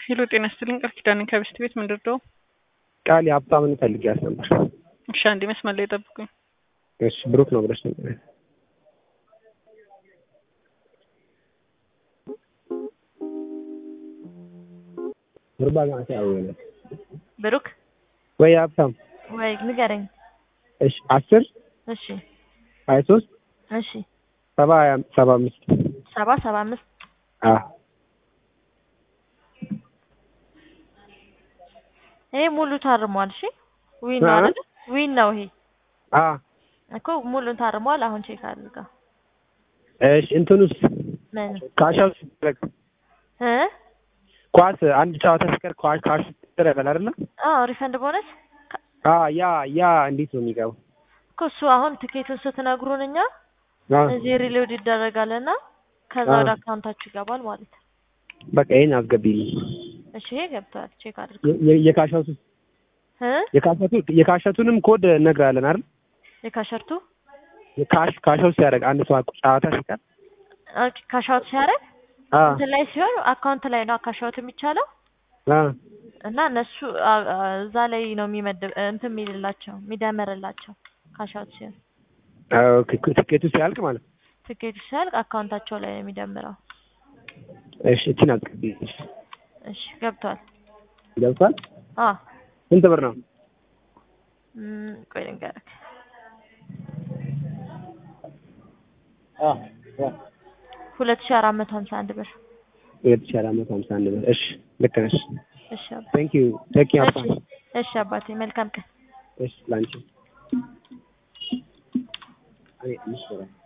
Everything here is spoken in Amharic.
ሄሎ ጤና ይስጥልኝ ቃል ኪዳኔ ከብስት ቤት ምንድን ነው? ቃል የሀብታምን ፈልጊያት ነበር። እሺ አንዴ መስመር ላይ ጠብቁኝ። እሺ ብሩክ ነው ብለሽ ነበር። ጉርባ ማለት ያው ነው ብሩክ ወይ ሀብታም ወይ ንገረኝ። እሺ አስር እሺ ሀያ ሶስት እሺ ሰባ ሀያ ሰባ አምስት ሰባ ሰባ አምስት አ ይሄ ሙሉ ታርሟል። እሺ ዊን ነው አ? አይደል? ዊን ነው ይሄ አ እኮ ሙሉ ታርሟል። አሁን ቼክ አድርገው እሺ እንትኑስ ምን ካሻው ሲደረግ እ ኳስ አንድ ጨዋታ ሲቀር ኳስ ካሽ ይደረጋል አይደለ? አዎ ሪፈንድ ቦነስ አ ያ ያ እንዴት ነው የሚገባው? እኮ እሱ አሁን ትኬቱን ስትነግሩን እኛ አ እዚህ ሪሎድ ይደረጋልና ከዛ አ። ወደ አካውንታችሁ ይገባል ማለት ነው። በቃ ይሄን አስገቢልኝ። እሺ ይሄ ገብቷል። ቼክ አድርገው የ- የ- የካሻቱ እ የካሻቱ የካሻቱንም ኮድ እነግርሃለን አይደል? የካሸርቱ የካሽ ካሻው ሲያደርግ አንድ ሰው ጨዋታ ሲቀር ኦኬ ካሻውት ሲያደርግ አ እንትን ላይ ሲሆን አካውንት ላይ ነው ካሻውት የሚቻለው አ እና እነሱ አ- አ- እዛ ላይ ነው የሚመድብ እንትን የሚልላቸው የሚደመርላቸው ካሻውት ሲሆን አ ኦኬ ትኬቱ ሲያልቅ ማለት ነው። ትኬቱ ሲያልቅ አካውንታቸው ላይ ነው የሚደምረው። እሺ እቺን አስገቢልኝ። እሺ ገብቷል። ገብቷል? አ ስንት ብር ነው? ም፣ ቆይ ልንገርህ አ ሁለት ሺህ አራት መቶ ሀምሳ አንድ ብር። ሁለት ሺህ አራት መቶ ሀምሳ አንድ ብር። እሺ ልክ ነሽ። እሺ አባ- ቴንክ ዩ ቴንክ ዩ እሺ ሀብታም። እሺ አባቴ መልካም ቀን። እሺ ላንቺ እኔ አምስት ብር